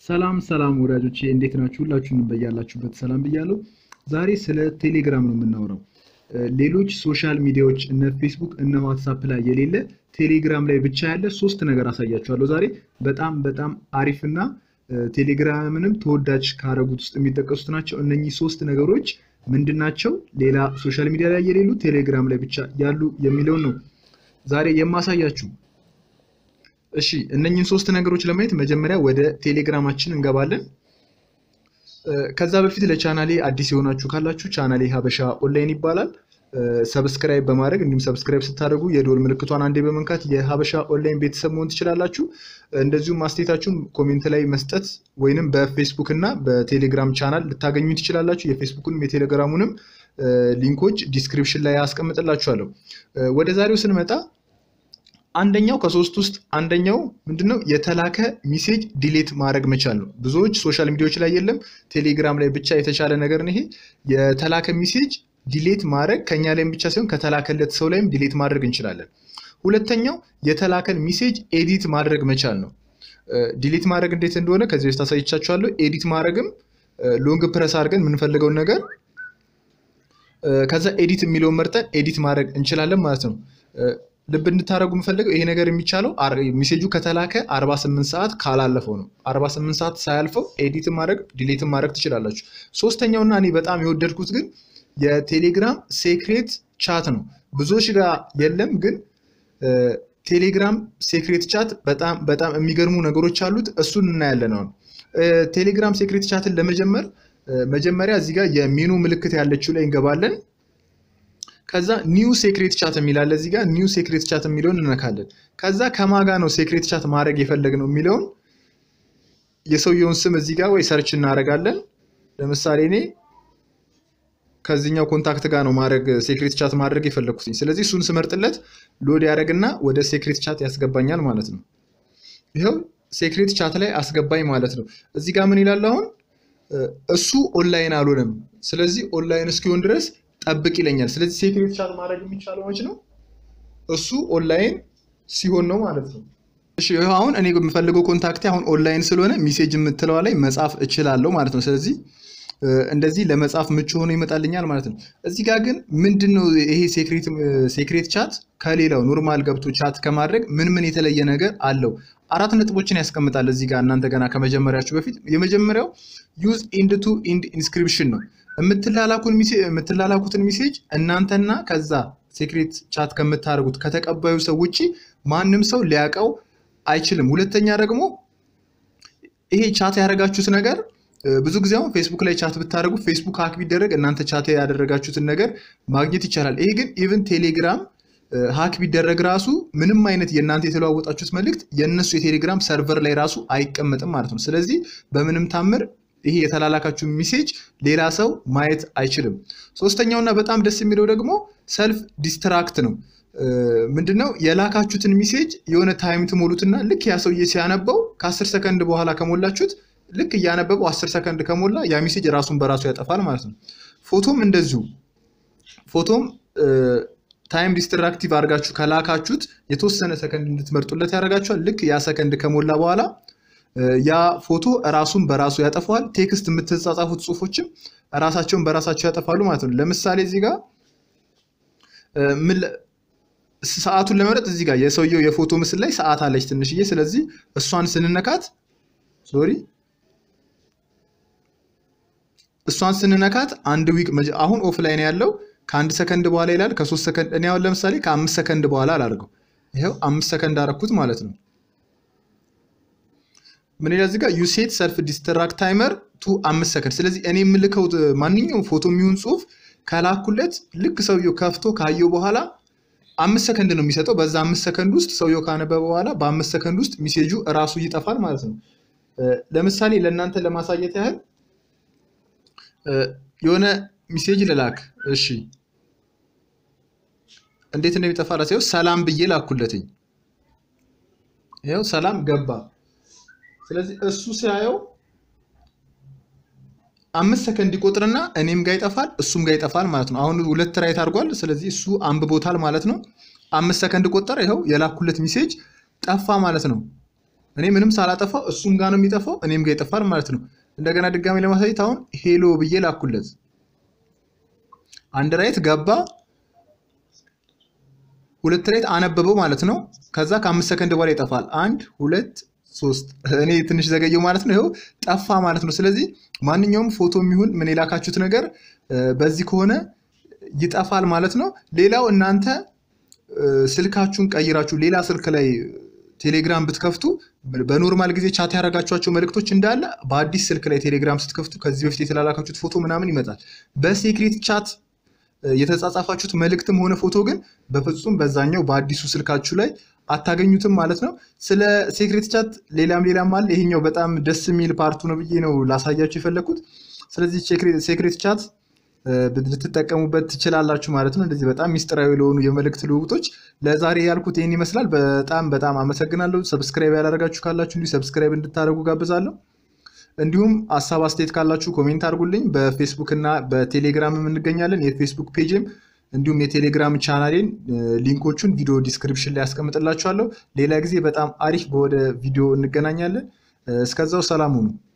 ሰላም ሰላም ወዳጆቼ እንዴት ናችሁ? ሁላችሁንም በያላችሁበት ሰላም ብያለሁ። ዛሬ ስለ ቴሌግራም ነው የምናወራው። ሌሎች ሶሻል ሚዲያዎች እነ ፌስቡክ እነ ዋትሳፕ ላይ የሌለ ቴሌግራም ላይ ብቻ ያለ ሶስት ነገር አሳያችኋለሁ ዛሬ። በጣም በጣም አሪፍና ቴሌግራምንም ተወዳጅ ካደረጉት ውስጥ የሚጠቀሱት ናቸው። እነኚህ ሶስት ነገሮች ምንድን ናቸው? ሌላ ሶሻል ሚዲያ ላይ የሌሉ ቴሌግራም ላይ ብቻ ያሉ የሚለውን ነው ዛሬ የማሳያችሁ። እሺ እነኝህን ሶስት ነገሮች ለማየት መጀመሪያ ወደ ቴሌግራማችን እንገባለን። ከዛ በፊት ለቻናሌ አዲስ የሆናችሁ ካላችሁ ቻናሌ ሀበሻ ኦንላይን ይባላል። ሰብስክራይብ በማድረግ እንዲሁም ሰብስክራይብ ስታደርጉ የዶል ምልክቷን አንዴ በመንካት የሀበሻ ኦንላይን ቤተሰብ መሆን ትችላላችሁ። እንደዚሁም ማስተያየታችሁን ኮሜንት ላይ መስጠት ወይንም በፌስቡክ እና በቴሌግራም ቻናል ልታገኙ ትችላላችሁ። የፌስቡክንም የቴሌግራሙንም ሊንኮች ዲስክሪፕሽን ላይ ያስቀምጥላችኋለሁ። ወደ ዛሬው ስንመጣ አንደኛው ከሶስት ውስጥ አንደኛው ምንድነው የተላከ ሚሴጅ ዲሌት ማድረግ መቻል ነው። ብዙዎች ሶሻል ሚዲያዎች ላይ የለም፣ ቴሌግራም ላይ ብቻ የተቻለ ነገር ነው ይሄ። የተላከ ሚሴጅ ዲሌት ማድረግ ከኛ ላይም ብቻ ሳይሆን ከተላከለት ሰው ላይም ዲሌት ማድረግ እንችላለን። ሁለተኛው የተላከን ሚሴጅ ኤዲት ማድረግ መቻል ነው። ዲሌት ማድረግ እንዴት እንደሆነ ከዚህ በፊት አሳይቻችኋለሁ። ኤዲት ማድረግም ሎንግ ፕረስ አድርገን የምንፈልገውን ነገር ከዛ ኤዲት የሚለውን መርጠን ኤዲት ማድረግ እንችላለን ማለት ነው። ልብ እንድታደረጉ የምፈልገው ይሄ ነገር የሚቻለው ሜሴጁ ከተላከ 48 ሰዓት ካላለፈው ነው። 48 ሰዓት ሳያልፈው ኤዲት ማድረግ ዲሌት ማድረግ ትችላላችሁ። ሶስተኛውና እኔ በጣም የወደድኩት ግን የቴሌግራም ሴክሬት ቻት ነው። ብዙዎች ጋር የለም፣ ግን ቴሌግራም ሴክሬት ቻት በጣም በጣም የሚገርሙ ነገሮች አሉት። እሱን እናያለን። አሁን ቴሌግራም ሴክሬት ቻትን ለመጀመር መጀመሪያ እዚህ ጋር የሚኑ ምልክት ያለችው ላይ እንገባለን። ከዛ ኒው ሴክሬት ቻት የሚላለ እዚህ ጋር ኒው ሴክሬት ቻት የሚለውን እንነካለን። ከዛ ከማጋ ነው ሴክሬት ቻት ማድረግ የፈለግነው የሚለውን የሰውየውን ስም እዚህ ጋር ወይ ሰርች እናደርጋለን። ለምሳሌ እኔ ከዚህኛው ኮንታክት ጋር ነው ማድረግ ሴክሬት ቻት ማድረግ የፈለግኩትኝ። ስለዚህ እሱን ስመርጥለት ሎድ ያደረግና ወደ ሴክሬት ቻት ያስገባኛል ማለት ነው። ይኸው ሴክሬት ቻት ላይ አስገባኝ ማለት ነው። እዚህ ጋር ምን ይላል አሁን እሱ ኦንላይን አልሆነም። ስለዚህ ኦንላይን እስኪሆን ድረስ ጠብቅ ይለኛል። ስለዚህ ሴክሬት ቻት ማድረግ የሚቻለው መች ነው? እሱ ኦንላይን ሲሆን ነው ማለት ነው። እሺ አሁን እኔ የምፈልገው ኮንታክቴ አሁን ኦንላይን ስለሆነ ሚሴጅ የምትለዋ ላይ መጻፍ እችላለሁ ማለት ነው። ስለዚህ እንደዚህ ለመጻፍ ምቹ ሆኖ ይመጣልኛል ማለት ነው። እዚህ ጋር ግን ምንድን ነው ይሄ ሴክሬት ቻት ከሌላው ኖርማል ገብቶ ቻት ከማድረግ ምን ምን የተለየ ነገር አለው? አራት ነጥቦችን ያስቀምጣል እዚህ ጋር እናንተ ገና ከመጀመሪያችሁ በፊት የመጀመሪያው ዩዝ ኢንድ ቱ ኢንድ ኢንስክሪፕሽን ነው። የምትላላኩትን ሚሴጅ እናንተና ከዛ ሴክሬት ቻት ከምታደርጉት ከተቀባዩ ሰው ውጭ ማንም ሰው ሊያውቀው አይችልም። ሁለተኛ ደግሞ ይሄ ቻት ያደረጋችሁት ነገር ብዙ ጊዜ አሁን ፌስቡክ ላይ ቻት ብታደርጉ ፌስቡክ ሀክ ቢደረግ እናንተ ቻት ያደረጋችሁትን ነገር ማግኘት ይቻላል። ይሄ ግን ኢቭን ቴሌግራም ሀክ ቢደረግ ራሱ ምንም አይነት የእናንተ የተለዋወጣችሁት መልእክት የእነሱ የቴሌግራም ሰርቨር ላይ ራሱ አይቀመጥም ማለት ነው። ስለዚህ በምንም ታምር ይሄ የተላላካችሁ ሚሴጅ ሌላ ሰው ማየት አይችልም። ሶስተኛውና በጣም ደስ የሚለው ደግሞ ሰልፍ ዲስትራክት ነው። ምንድነው የላካችሁትን ሚሴጅ የሆነ ታይም ትሞሉትና ልክ ያ ሰውዬ ሲያነበው ከአስር ሰከንድ በኋላ ከሞላችሁት ልክ እያነበበው አስር ሰከንድ ከሞላ ያ ሚሴጅ ራሱን በራሱ ያጠፋል ማለት ነው። ፎቶም እንደዚሁ ፎቶም ታይም ዲስትራክቲቭ አድርጋችሁ ከላካችሁት የተወሰነ ሰከንድ እንድትመርጡለት ያደርጋችኋል። ልክ ያ ሰከንድ ከሞላ በኋላ ያ ፎቶ ራሱን በራሱ ያጠፋዋል። ቴክስት የምትጻጻፉት ጽሁፎችም ራሳቸውን በራሳቸው ያጠፋሉ ማለት ነው። ለምሳሌ እዚህ ጋር ሰዓቱን ለመረጥ እዚህ ጋር የሰውየው የፎቶ ምስል ላይ ሰዓት አለች ትንሽዬ። ስለዚህ እሷን ስንነካት ሶሪ እሷን ስንነካት አንድ ዊክ አሁን ኦፍላይን ያለው ከአንድ ሰከንድ በኋላ ይላል። ከሶስት ሰከንድ እኔ አሁን ለምሳሌ ከአምስት ሰከንድ በኋላ አላደርገው። ይኸው አምስት ሰከንድ አረኩት ማለት ነው። ምን ይላል እዚህ ጋር ዩ ሴት ሰልፍ ዲስትራክት ታይመር ቱ አምስት ሰከንድ። ስለዚህ እኔ የምልከው ማንኛውም ፎቶ የሚሆን ጽሁፍ ከላኩለት ልክ ሰውየው ከፍቶ ካየው በኋላ አምስት ሰከንድ ነው የሚሰጠው። በዛ አምስት ሰከንድ ውስጥ ሰውየው ካነበበ በኋላ በአምስት ሰከንድ ውስጥ ሚሴጁ እራሱ ይጠፋል ማለት ነው። ለምሳሌ ለእናንተ ለማሳየት ያህል የሆነ ሚሴጅ ልላክ። እሺ እንዴት እንደሚጠፋ ራሴ ሰላም ብዬ ላኩለትኝ። ይኸው ሰላም ገባ። ስለዚህ እሱ ሲያየው አምስት ሰከንድ ይቆጥርና እኔም ጋር ይጠፋል እሱም ጋር ይጠፋል ማለት ነው። አሁን ሁለት ራይት አድርጓል። ስለዚህ እሱ አንብቦታል ማለት ነው። አምስት ሰከንድ ቆጠረ። ይኸው የላኩለት ሚሴጅ ጠፋ ማለት ነው። እኔ ምንም ሳላጠፋው እሱም ጋር ነው የሚጠፋው፣ እኔም ጋር ይጠፋል ማለት ነው። እንደገና ድጋሚ ለማሳየት አሁን ሄሎ ብዬ ላኩለት። አንድ ራይት ገባ፣ ሁለት ራይት አነበበው ማለት ነው። ከዛ ከአምስት ሰከንድ በኋላ ይጠፋል። አንድ ሁለት ሶስት። እኔ ትንሽ ዘገየው ማለት ነው። ይኸው ጠፋ ማለት ነው። ስለዚህ ማንኛውም ፎቶ የሚሆን ምን የላካችሁት ነገር በዚህ ከሆነ ይጠፋል ማለት ነው። ሌላው እናንተ ስልካችሁን ቀይራችሁ ሌላ ስልክ ላይ ቴሌግራም ብትከፍቱ በኖርማል ጊዜ ቻት ያደረጋችኋቸው መልእክቶች እንዳለ በአዲስ ስልክ ላይ ቴሌግራም ስትከፍቱ ከዚህ በፊት የተላላካችሁት ፎቶ ምናምን ይመጣል። በሴክሬት ቻት የተጻጻፋችሁት መልእክትም ሆነ ፎቶ ግን በፍጹም በዛኛው በአዲሱ ስልካችሁ ላይ አታገኙትም ማለት ነው። ስለ ሴክሬት ቻት ሌላም ሌላም አለ። ይሄኛው በጣም ደስ የሚል ፓርቱ ነው ብዬ ነው ላሳያችሁ የፈለግኩት። ስለዚህ ሴክሬት ቻት ልትጠቀሙበት ትችላላችሁ ማለት ነው። እንደዚህ በጣም ሚስጥራዊ ለሆኑ የመልእክት ልውውጦች ለዛሬ ያልኩት ይህን ይመስላል። በጣም በጣም አመሰግናለሁ። ሰብስክራይብ ያላደረጋችሁ ካላችሁ እንዲሁ ሰብስክራይብ እንድታደርጉ ጋብዛለሁ። እንዲሁም ሀሳብ አስተያየት ካላችሁ ኮሜንት አድርጉልኝ። በፌስቡክ እና በቴሌግራም እንገኛለን። የፌስቡክ ፔጅም እንዲሁም የቴሌግራም ቻናሌን ሊንኮቹን ቪዲዮ ዲስክሪፕሽን ላይ ያስቀምጥላችኋለሁ። ሌላ ጊዜ በጣም አሪፍ በወደ ቪዲዮ እንገናኛለን። እስከዛው ሰላም ሁኑ።